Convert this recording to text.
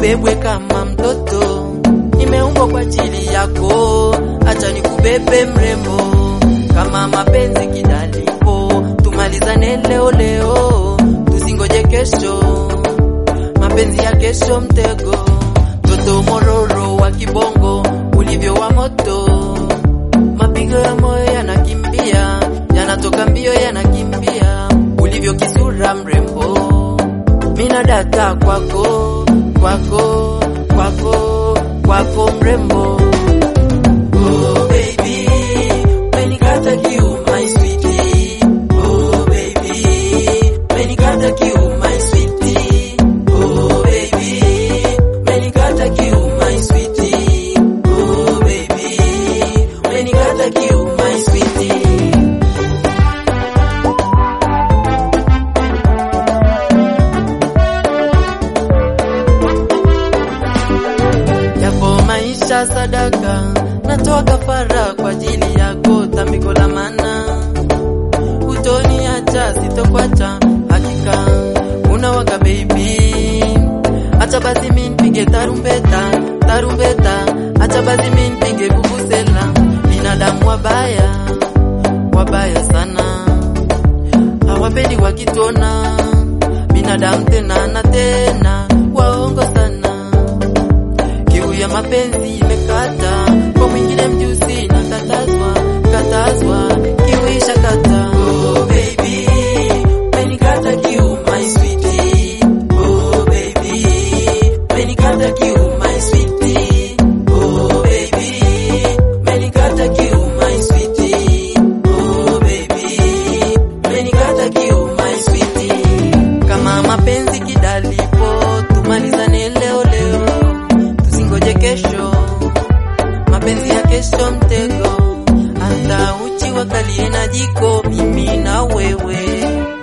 ubebwe kama mtoto, nimeumbwa kwa ajili yako, acha nikubebe mrembo, kama mapenzi kidalipo, tumalizane leo leo, tusingoje kesho, mapenzi ya kesho mtego, mtoto mororo wa kibongo, ulivyo wa moto, mapigo ya moyo yanakimbia, yanatoka mbio yanakimbia, ulivyo kisura mrembo, mina data kwako, kwako, kwako, kwako mrembo. Oh baby, umenikata kiu my sweetie. Oh baby, umenikata kiu my sweetie. Oh baby, umenikata kiu my sweetie. Oh baby, umenikata kiu my sweetie. Yapo maisha sadaka, natoa kafara kwa ajili yako, tambiko la mana utoniacha, sitokwacha hakika, unawaka baby, acha basi mi nipige tarumbeta, tarumbeta, acha basi mi nipige vuvuzela, binadamu wabaya, wabaya sana, hawapendi wakitona, binadamu tena na tena, waongo sana kiu ya mapenzi imekata kwa mwingine mjusi na katazwa katazwa kiu isha kata oh baby umenikata kiu my sweetie oh baby umenikata kiu my sweetie oh baby umenikata kiu my sweetie oh baby umenikata kiu my sweetie kama mapenzi kidalipo tumalizane leo leo tusingoje kesho, mapenzi ya kesho mtego, hata uchi wakalie na jiko, mimi na wewe